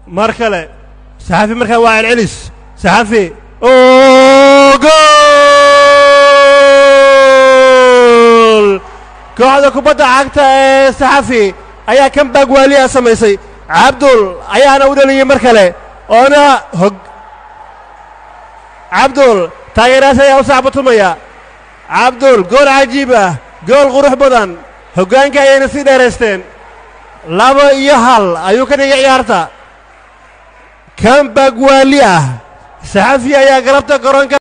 mar kale saxafi markaa waa celcelis saxafi oo gool kooxda kubadda cagta ee saxafi ayaa kan baagwaaliya samaysay cabdul ayaana u dhaliyey mar kale oona hog cabdul taageeraas ayaa u sacbatumaya cabdul gool cajiib ah gool qurux badan hoggaanka ayayna sii dheeraysteen laba iyo hal ayuu ka dhigay ciyaarta kan baagwaali ah saxafi ayaa galabta garoonka